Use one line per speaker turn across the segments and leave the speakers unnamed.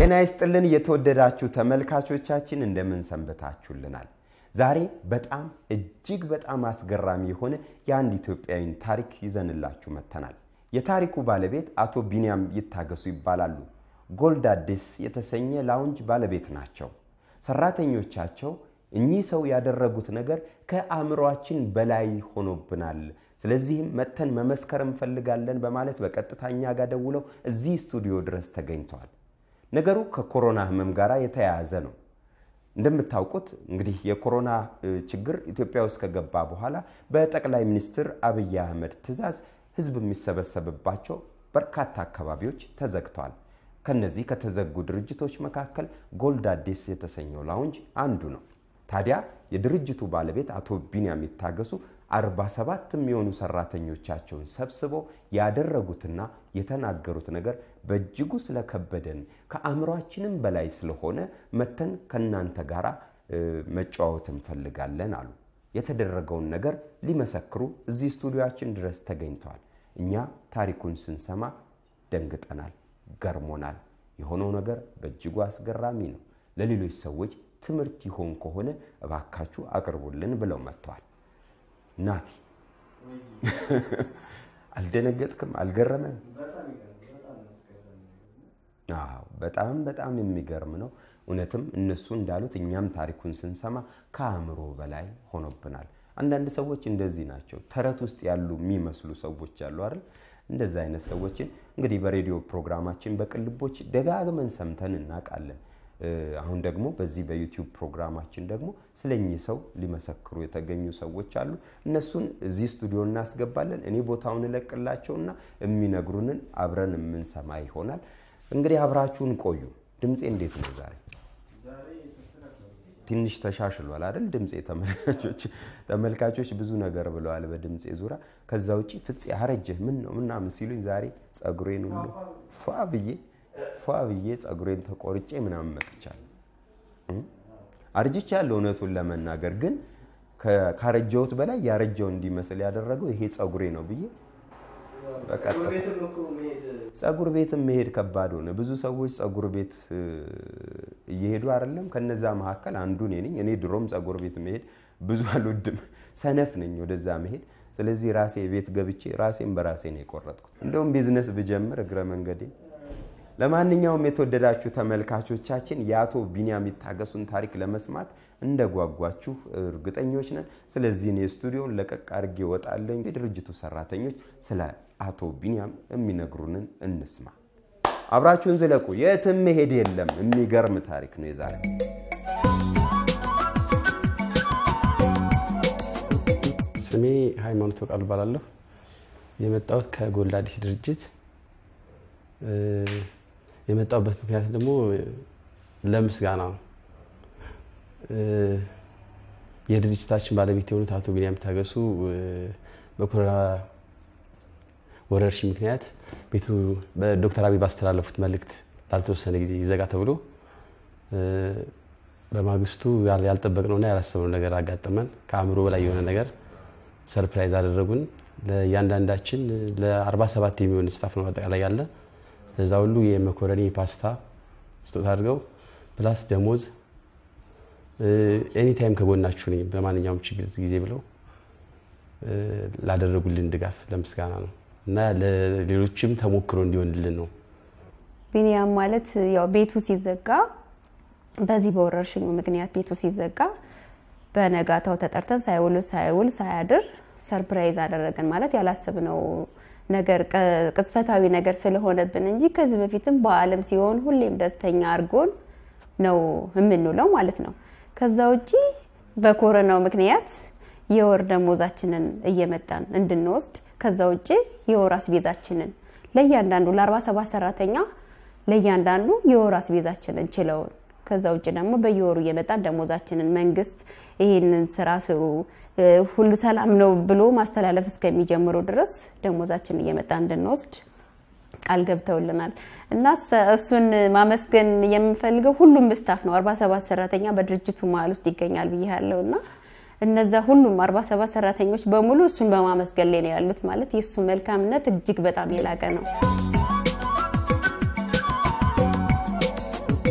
ጤና ይስጥልን የተወደዳችሁ ተመልካቾቻችን እንደምን ሰንብታችሁልናል? ዛሬ በጣም እጅግ በጣም አስገራሚ የሆነ የአንድ ኢትዮጵያዊን ታሪክ ይዘንላችሁ መጥተናል። የታሪኩ ባለቤት አቶ ቢንያም ይታገሱ ይባላሉ። ጎልድ አዲስ የተሰኘ ላውንጅ ባለቤት ናቸው። ሰራተኞቻቸው እኚህ ሰው ያደረጉት ነገር ከአእምሯችን በላይ ሆኖብናል፣ ስለዚህም መጥተን መመስከር እንፈልጋለን በማለት በቀጥታ እኛ ጋር ደውለው እዚህ ስቱዲዮ ድረስ ተገኝተዋል። ነገሩ ከኮሮና ህመም ጋር የተያያዘ ነው። እንደምታውቁት እንግዲህ የኮሮና ችግር ኢትዮጵያ ውስጥ ከገባ በኋላ በጠቅላይ ሚኒስትር አብይ አህመድ ትዕዛዝ ህዝብ የሚሰበሰብባቸው በርካታ አካባቢዎች ተዘግተዋል። ከነዚህ ከተዘጉ ድርጅቶች መካከል ጎልድ አዲስ የተሰኘው ላውንጅ አንዱ ነው። ታዲያ የድርጅቱ ባለቤት አቶ ቢንያም ይታገሱ 47 የሚሆኑ ሰራተኞቻቸውን ሰብስበው ያደረጉትና የተናገሩት ነገር በእጅጉ ስለከበደን ከአእምሯችንም በላይ ስለሆነ መተን ከእናንተ ጋር መጨዋወት እንፈልጋለን አሉ። የተደረገውን ነገር ሊመሰክሩ እዚህ ስቱዲዮችን ድረስ ተገኝተዋል። እኛ ታሪኩን ስንሰማ ደንግጠናል፣ ገርሞናል። የሆነው ነገር በእጅጉ አስገራሚ ነው። ለሌሎች ሰዎች ትምህርት ይሆን ከሆነ እባካችሁ አቅርቡልን ብለው መጥተዋል። ናቲ አልደነገጥክም? አልገረመም? በጣም በጣም የሚገርም ነው። እውነትም እነሱ እንዳሉት እኛም ታሪኩን ስንሰማ ከአእምሮ በላይ ሆኖብናል። አንዳንድ ሰዎች እንደዚህ ናቸው። ተረት ውስጥ ያሉ የሚመስሉ ሰዎች አሉ አይደል? እንደዚህ አይነት ሰዎችን እንግዲህ በሬዲዮ ፕሮግራማችን በቅልቦች ደጋግመን ሰምተን እናውቃለን። አሁን ደግሞ በዚህ በዩቲዩብ ፕሮግራማችን ደግሞ ስለኚህ ሰው ሊመሰክሩ የተገኙ ሰዎች አሉ። እነሱን እዚህ ስቱዲዮ እናስገባለን። እኔ ቦታውን እለቅላቸውና የሚነግሩንን አብረን የምንሰማ ይሆናል። እንግዲህ አብራችሁን ቆዩ። ድምፄ እንዴት ነው ዛሬ? ትንሽ ተሻሽሏል አይደል? ድምፄ ተመልካቾች ተመልካቾች ብዙ ነገር ብለዋል በድምፄ ዙሪያ። ከዛ ውጭ ፍፄ አረጀህ ምን ነው ምናምን ሲሉኝ ዛሬ ጸጉሬን ሁሉ ፏ ብዬ ፏ ብዬ ጸጉሬን ተቆርጬ ምናምን መጥቻለሁ። አርጅቻለሁ እውነቱን ለመናገር ግን ካረጀሁት በላይ ያረጀው እንዲመስል ያደረገው ይሄ ጸጉሬ ነው ብዬ ጸጉር ቤትም መሄድ ከባድ ሆነ። ብዙ ሰዎች ጸጉር ቤት እየሄዱ አይደለም። ከነዛ መካከል አንዱ እኔ ነኝ። እኔ ድሮም ጸጉር ቤት መሄድ ብዙ አልወድም፣ ሰነፍ ነኝ ወደዛ መሄድ። ስለዚህ ራሴ ቤት ገብቼ ራሴን በራሴ ነው የቆረጥኩት። እንደውም ቢዝነስ ብጀምር እግረ መንገዴ ለማንኛውም የተወደዳችሁ ተመልካቾቻችን የአቶ ቢንያም ይታገሱን ታሪክ ለመስማት እንደጓጓችሁ እርግጠኞች ነን። ስለዚህ እኔ ስቱዲዮን ለቀቅ አድርጌ እወጣለሁ። የድርጅቱ ሰራተኞች ስለ አቶ ቢንያም የሚነግሩንን እንስማ። አብራችሁን ዝለቁ፣ የትም መሄድ የለም። የሚገርም ታሪክ ነው የዛሬ።
ስሜ ሃይማኖት በቃሉ እባላለሁ። የመጣሁት ከጎልድ አዲስ ድርጅት የመጣሁበት ምክንያት ደግሞ ለምስጋና ነው። የድርጅታችን ባለቤት የሆኑት አቶ ቢንያም ይታገሱ በኮሮና ወረርሽኝ ምክንያት ቤቱ በዶክተር አብይ ባስተላለፉት መልእክት ላልተወሰነ ጊዜ ይዘጋ ተብሎ በማግስቱ ያልጠበቅነውና ያላሰብነው ነገር አጋጠመን። ከአእምሮ በላይ የሆነ ነገር ሰርፕራይዝ አደረጉን። ለእያንዳንዳችን ለ47 የሚሆን ስታፍ ነው አጠቃላይ ያለ ለዛ ሁሉ የመኮረኒ ፓስታ ስጦታ አድርገው ፕላስ ደሞዝ ኤኒታይም ከጎናችሁ ነኝ በማንኛውም ችግር ጊዜ ብለው ላደረጉልን ድጋፍ ለምስጋና ነው እና ለሌሎችም ተሞክሮ እንዲሆንልን ነው።
ቢንያም ማለት ያው ቤቱ ሲዘጋ በዚህ በወረርሽኙ ምክንያት ቤቱ ሲዘጋ በነጋታው ተጠርተን ሳይውል ሳይውል ሳያድር ሰርፕራይዝ አደረገን። ማለት ያላሰብነው ነገር ቅጽበታዊ ነገር ስለሆነብን እንጂ ከዚህ በፊትም በዓለም ሲሆን ሁሌም ደስተኛ አድርጎን ነው የምንውለው ማለት ነው። ከዛ ውጪ በኮሮናው ምክንያት የወር ደሞዛችንን እየመጣን እንድንወስድ ከዛ ውጪ የወር አስቤዛችንን ለእያንዳንዱ ለ47 ሰራተኛ ለእያንዳንዱ የወር አስቤዛችንን ችለውን ከዛ ውጭ ደግሞ በየወሩ እየመጣን ደሞዛችንን መንግስት ይህንን ስራ ስሩ ሁሉ ሰላም ነው ብሎ ማስተላለፍ እስከሚጀምሩ ድረስ ደሞዛችን እየመጣ እንድንወስድ ቃል ገብተውልናል እና እሱን ማመስገን የምንፈልገው ሁሉም ስታፍ ነው። 47 ሰራተኛ በድርጅቱ መሀል ውስጥ ይገኛል ብዬ ያለው እና እነዛ ሁሉም 47 ሰራተኞች በሙሉ እሱን በማመስገን ላይ ነው ያሉት። ማለት የእሱ መልካምነት እጅግ በጣም የላቀ ነው።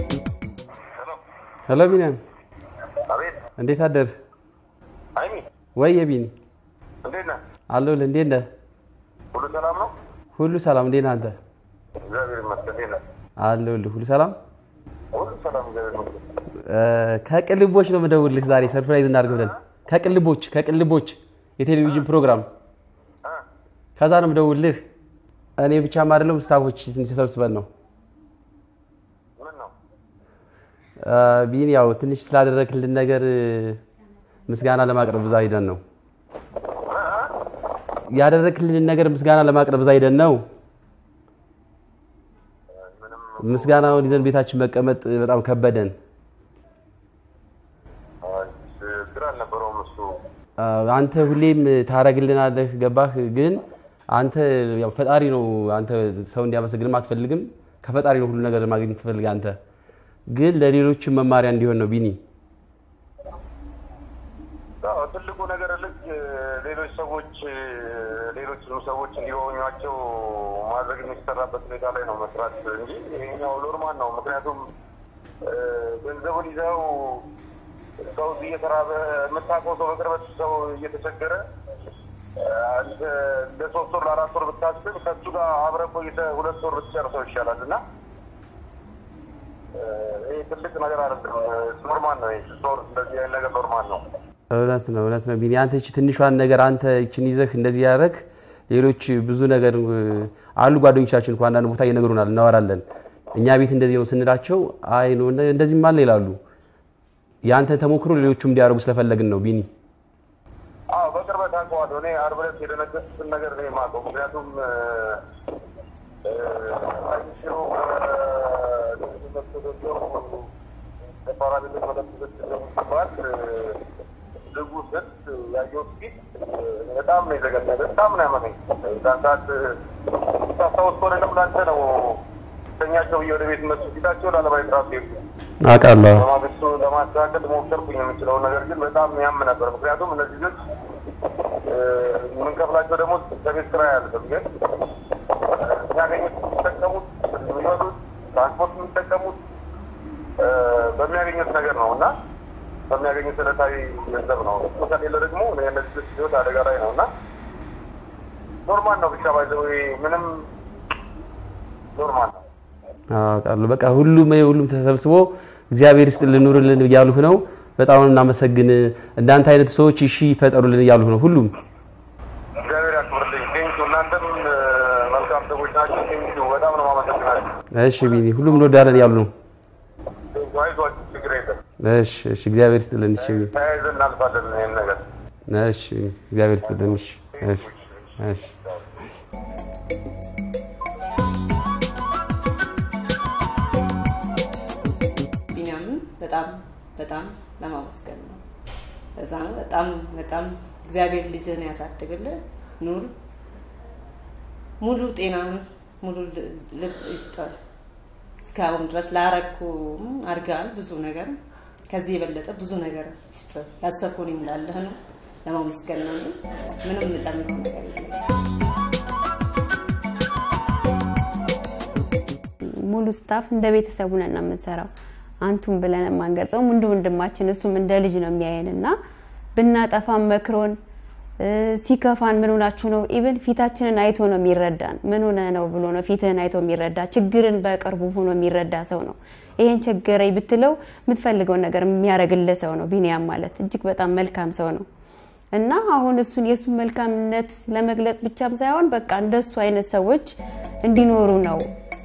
ሄሎ ቢኒያም፣
አቤት
እንዴት አደር?
አይሚ
ወይ የቢኒ
እንዴት ነህ?
አለሁልህ። እንዴት ነህ?
ሁሉ ሰላም ነው?
ሁሉ ሰላም። እንዴት ነህ አንተ?
እግዚአብሔር ይመስገን። እንዴት ነህ?
አለሁልህ። ሁሉ ሰላም።
ሁሉ ሰላም እግዚአብሔር ይመስገን።
እ፣ ከቅልቦች ነው የምደውልልህ ዛሬ ሰርፕራይዝ እናድርግ ብለን ከቅልቦች ከቅልቦች የቴሌቪዥን ፕሮግራም
እ?
ከዛ ነው የምደውልልህ። እኔ ብቻም አይደለም ስታፎች ትንሽ ተሰብስበን ነው
ምን ነው?
እ፣ ቢኒ ያው ትንሽ ስላደረግልን ነገር እ፣ ምስጋና ለማቅረብ እዛ ሄደን ነው ያደረግልን ነገር ምስጋና ለማቅረብ እዛ ሄደን ነው። ምስጋናውን ይዘን ቤታችን መቀመጥ በጣም ከበደን።
አይ፣ ችግር አልነበረውም እሱ።
አ፣ አንተ ሁሌም ታረግልናለህ፣ ገባህ? ግን አንተ ያው ፈጣሪ ነው። አንተ ሰው እንዲያመሰግንም አትፈልግም። ከፈጣሪ ነው ሁሉ ነገር ማግኘት ትፈልግ። አንተ ግን ለሌሎችም መማሪያ እንዲሆን ነው ቢኒ።
አዎ፣ ትልቁ ነገር ልክ ሌሎች ሰዎች ሌሎችም ሰዎች እንዲሆኟቸው ማድረግ የሚሰራበት ሁኔታ ላይ ነው መስራት እንጂ ይሄኛው ኖርማል ነው። ምክንያቱም እ፣ ገንዘቡን ይዘው ሰው እየተራበ የምታውቀው ሰው በቅርበት ሰው እየተቸገረ እ፣ አንተ ለሶስት ወር ለአራት ወር ብታስብ ከሱ ጋር አብረህ ቆይተህ ሁለት ወር ብትጨርሰው ይሻላል እና እ፣ ይሄ ትልቅ ነገር አይደለም። ኖርማል ነው። ይሄ ሶር እንደዚህ አይነት ነገር ኖርማል ነው።
እውነት ነው፣ እውነት ነው ቢኒ። አንተ እቺ ትንሿን ነገር አንተ እቺን ይዘህ እንደዚህ ያደረግ ሌሎች ብዙ ነገር እ፣ አሉ ጓደኞቻችን እኮ አንዳንድ ቦታ እየነግሩናል፣ እናወራለን። እኛ ቤት እንደዚህ ነው ስንላቸው አይ ነው እንደዚህም አለ ይላሉ። የአንተን ተሞክሮ ሌሎቹም እንዲያደርጉ ስለፈለግን ነው ቢኒ።
አዎ በቅርበት አውቀዋለሁ። እኔ ዓርብ ዕለት የደነገጥኩትን ነገር ነው የማውቀው። ምክንያቱም እ፣ እ፣ አይሽሮ ተፋራሚ መለክቶች ሲባል ዝጉ ስል ያየሁት ፊት እ፣ በጣም ነው የዘገነነ፣ በጣም ነው ያመመኝ። እዛን ሰዓት ታስታውስ ከሆነ ደግሞ ለአንተ ነው ተኛቸው ብዬ ወደ ቤት መሱ ፊታቸው ላለማየት ራሱ ሄድኩ።
አውቃለሁ።
በማግስቱ ለማስተካከል ሞከርኩኝ የምችለውን ነገር ግን በጣም ያም ነበር። ምክንያቱም እነዚህ ልጆች እ፣ የምንከፍላቸው ደግሞ ከቤት ስራ ያልፍም ግን የሚያገኙት የሚጠቀሙት የሚበሉት ትራንስፖርት የሚጠቀሙት እ፣ በሚያገኙት ነገር ነው እና በሚያገኙት ዕለታዊ ገንዘብ ነው። እሱ ከሌለ ደግሞ የእነዚህ ልጆች ህይወት አደጋ ላይ ነው እና ኖርማል ነው ብቻ ባይዘው ምንም ኖርማል ነው።
አውቃለሁ። በቃ ሁሉም ሁሉም ተሰብስቦ እግዚአብሔር ይስጥልን ኑርልን እያሉህ ነው። በጣም ነው እናመሰግን። እንዳንተ አይነት ሰዎች እሺ ይፈጠሩልን እያሉህ ነው ሁሉም።
እግዚአብሔር ያክብርልኝ። ቴንኪው። እናንተም እ፣ መልካም ሰዎች ናቸው። ቴንኪው። በጣም ነው ማመሰግናለሁ።
እሺ ቢኒ፣ ሁሉም እንወዳለን እያሉ ነው።
ቴንኪው። አይዟችሁ፣ ችግር የለም።
እሺ እሺ፣ እግዚአብሔር ይስጥልን። እሺ ቢኒ፣
ተያይዘን እናልፋለን ይህን ነገር።
እሺ ቢኒ፣ እግዚአብሔር ይስጥልን። እሺ እሺ እሺ።
ቢኒያምን በጣም በጣም ለማመስገን ነው። እዛ ነው በጣም በጣም እግዚአብሔር ልጅን ያሳድግልህ፣ ኑር፣ ሙሉ ጤናን ሙሉ ል- ልብ ይስጠህ። እስካሁን ድረስ ላረኩም አድርገሃል ብዙ ነገር፣ ከዚህ የበለጠ ብዙ ነገር ይስጥህ። ያሰብኩን ይሙላልህ ነው ለማመስገን ነው። እኔ ምንም የምጨምረው ነገር የለም።
ሙሉ ስታፍ እንደ ቤተሰቡ ነን ነው የምንሰራው። አንቱም ብለን የማንገልጸውም እንደ ወንድማችን እሱም እንደ ልጅ ነው የሚያየን እና ብናጠፋም መክሮን እ፣ ሲከፋን ምን ሆናችሁ ነው ኢቭን ፊታችንን አይቶ ነው የሚረዳን። ምን ሆነ ነው ብሎ ነው ፊትህን አይቶ የሚረዳ ችግርን በቅርቡ ሆኖ የሚረዳ ሰው ነው። ይሄን ቸገረኝ ብትለው የምትፈልገውን ነገር የሚያደርግልህ ሰው ነው ቢኒያም ማለት እጅግ በጣም መልካም ሰው ነው እና አሁን እሱን የእሱን መልካምነት ለመግለጽ ብቻም ሳይሆን በቃ እንደሱ አይነት ሰዎች እንዲኖሩ ነው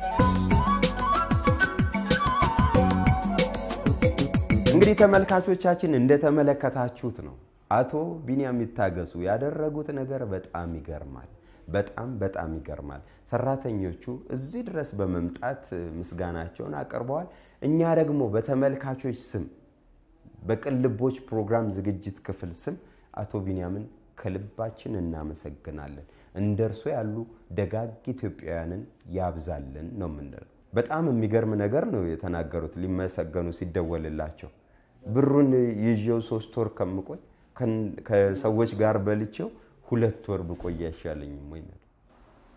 እንግዲህ ተመልካቾቻችን እንደተመለከታችሁት ነው አቶ ቢንያም ይታገሱ ያደረጉት ነገር በጣም ይገርማል። በጣም በጣም ይገርማል። ሰራተኞቹ እዚህ ድረስ በመምጣት ምስጋናቸውን አቅርበዋል። እኛ ደግሞ በተመልካቾች ስም በቅልቦች ፕሮግራም ዝግጅት ክፍል ስም አቶ ቢንያምን ከልባችን እናመሰግናለን። እንደ እርሶ ያሉ ደጋግ ኢትዮጵያውያንን ያብዛልን ነው የምንለው። በጣም የሚገርም ነገር ነው የተናገሩት። ሊመሰገኑ ሲደወልላቸው ብሩን ይዤው ሶስት ወር ከምቆይ ከሰዎች ጋር በልቼው ሁለት ወር ብቆይ አይሻለኝም ወይ ነው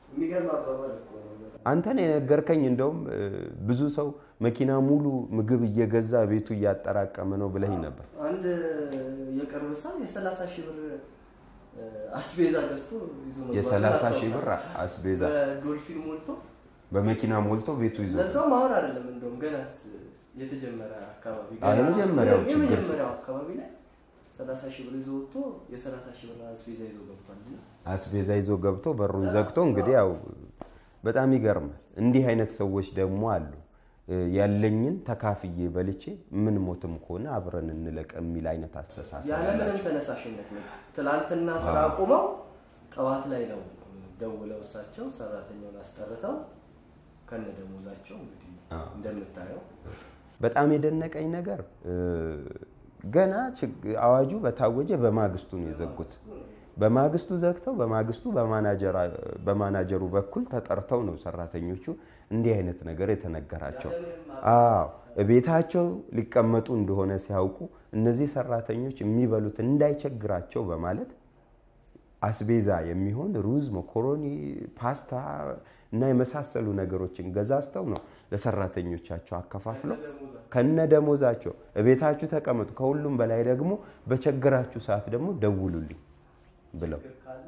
የሚገርም አባባል እኮ ነው በጣም።
አንተን የነገርከኝ እንደውም እ፣ ብዙ ሰው መኪና ሙሉ ምግብ እየገዛ ቤቱ እያጠራቀመ ነው ብለኝ ነበር።
አንድ የቅርብ ሰው የሰላሳ ሺህ ብር እ፣ አስቤዛ ገዝቶ ይዞ መግባቱን
የሰላሳ ሺህ ብር
አስታውሳለሁ።
አስቤዛ
በዶልፊን ሞልቶ
በመኪና ሞልቶ ቤቱ ይዞ
ለዛውም አሁን አይደለም እንደውም ገና ስ- የተጀመረ አካባቢ
አዎ፣
ገና
የመጀመሪያው
ራሱ-
ችግር
የመጀመሪያው አካባቢ ላይ ሰላሳ ሺህ ብር ይዞ ወጥቶ የሰላሳ ሺህ ብር አስቤዛ ይዞ ገብቷል እና
አስቤዛ ይዞ ገብቶ በሩን ዘግቶ እንግዲህ ያው በጣም ይገርማል። እንዲህ አይነት ሰዎች ደግሞ አሉ። እ፣ ያለኝን ተካፍዬ በልቼ ምን ሞትም ከሆነ አብረን እንለቅ የሚል አይነት አስተሳሰብ
ያለምንም
ያላቸው
ተነሳሽነት ነው። ትላንትና ስራ አቁመው ጠዋት ላይ ነው ደውለው እሳቸው ሰራተኛውን አስጠርተው ከነ ደሞዛቸው እንግዲህ እንደምታየው
በጣም የደነቀኝ ነገር እ፣ ገና ችግ- አዋጁ በታወጀ በማግስቱ ነው የዘጉት። በማግስቱ ዘግተው በማግስቱ በማናጀራ- በማናጀሩ በኩል ተጠርተው ነው ሰራተኞቹ እንዲህ አይነት ነገር የተነገራቸው። አዎ ቤታቸው ሊቀመጡ እንደሆነ ሲያውቁ እነዚህ ሰራተኞች የሚበሉት እንዳይቸግራቸው በማለት አስቤዛ የሚሆን ሩዝ፣ መኮሮኒ፣ ፓስታ እና የመሳሰሉ ነገሮችን ገዛዝተው ነው ለሰራተኞቻቸው አከፋፍለው ከነ ደሞዛቸው እቤታችሁ ተቀመጡ፣ ከሁሉም በላይ ደግሞ በቸገራችሁ ሰዓት ደግሞ ደውሉልኝ ብለው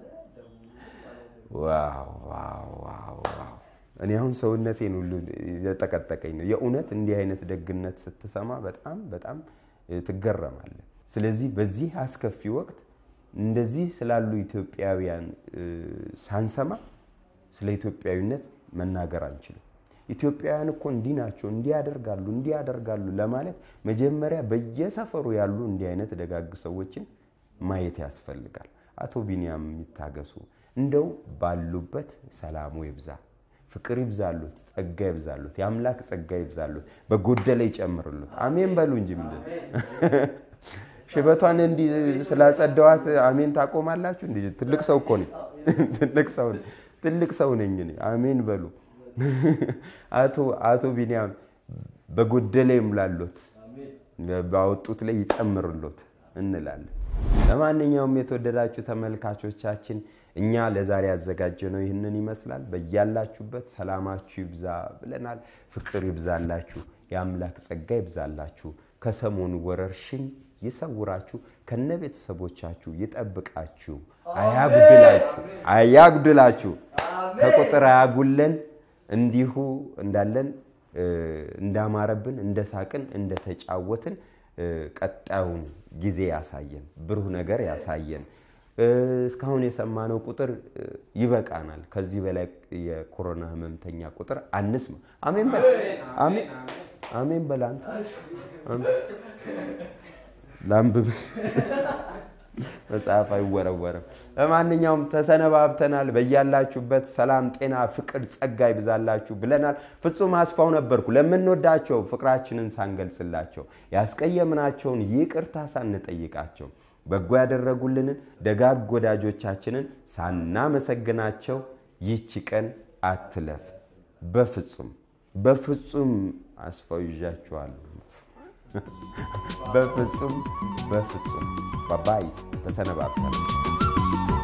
ዋው ዋው ዋው ዋው! እኔ አሁን ሰውነቴን ሁሉ የጠቀጠቀኝ ነው የእውነት እንዲህ አይነት ደግነት ስትሰማ በጣም በጣም ትገረማለህ። ስለዚህ በዚህ አስከፊ ወቅት እንደዚህ ስላሉ ኢትዮጵያውያን እ፣ ሳንሰማ ስለ ኢትዮጵያዊነት መናገር አንችልም። ኢትዮጵያውያን እኮ እንዲህ ናቸው፣ እንዲህ ያደርጋሉ፣ እንዲህ ያደርጋሉ ለማለት መጀመሪያ በየሰፈሩ ያሉ እንዲህ አይነት ደጋግ ሰዎችን ማየት ያስፈልጋል። አቶ ቢንያም የሚታገሱ እንደው ባሉበት ሰላሙ ይብዛ፣ ፍቅር ይብዛሉት፣ ጸጋ ይብዛሉት፣ የአምላክ ጸጋ ይብዛሉት፣ በጎደለ ይጨምርሉት። አሜን በሉ እንጂ ምንድን ሽበቷን እንዲህ ስላጸደዋት አሜን ታቆማላችሁ? እንዲ ትልቅ ሰው እኮ ነኝ። ትልቅ ሰው ነኝ። ትልቅ ሰው ነኝ እኔ። አሜን በሉ። አቶ አቶ ቢንያም በጎደለ ይሙላሎት፣ ባወጡት ላይ ይጨምርሎት እንላለን። ለማንኛውም የተወደዳችሁ ተመልካቾቻችን እኛ ለዛሬ ያዘጋጀነው ይህንን ይመስላል። በያላችሁበት ሰላማችሁ ይብዛ ብለናል። ፍቅር ይብዛላችሁ፣ የአምላክ ጸጋ ይብዛላችሁ፣ ከሰሞኑ ወረርሽኝ ይሰውራችሁ፣ ከነ ቤተሰቦቻችሁ ይጠብቃችሁ፣ አያጉድላችሁ አያጉድላችሁ፣ ከቁጥር አያጉለን። እንዲሁ እንዳለን እ፣ እንዳማረብን፣ እንደሳቅን፣ እንደተጫወትን እ፣ ቀጣዩን ጊዜ ያሳየን፣ ብሩህ ነገር ያሳየን። እ፣ እስካሁን የሰማነው ቁጥር እ፣ ይበቃናል። ከዚህ በላይ የኮሮና ህመምተኛ ቁጥር አንስማ። አሜን በል አሜን አሜን በል አንተ አሜን። ላንብብ መጽሐፍ አይወረወርም። ለማንኛውም ተሰነባብተናል። በያላችሁበት ሰላም፣ ጤና፣ ፍቅር፣ ጸጋ ይብዛላችሁ ብለናል። ፍጹም አስፋው ነበርኩ። ለምንወዳቸው ፍቅራችንን ሳንገልጽላቸው ያስቀየምናቸውን ይቅርታ ሳንጠይቃቸው በጎ ያደረጉልንን ደጋግ ወዳጆቻችንን ሳናመሰግናቸው ይቺ ቀን አትለፍ። በፍጹም በፍጹም አስፋው ይዣችኋለሁ። በፍጹም በፍጹም ባባይ ተሰነባብተናል።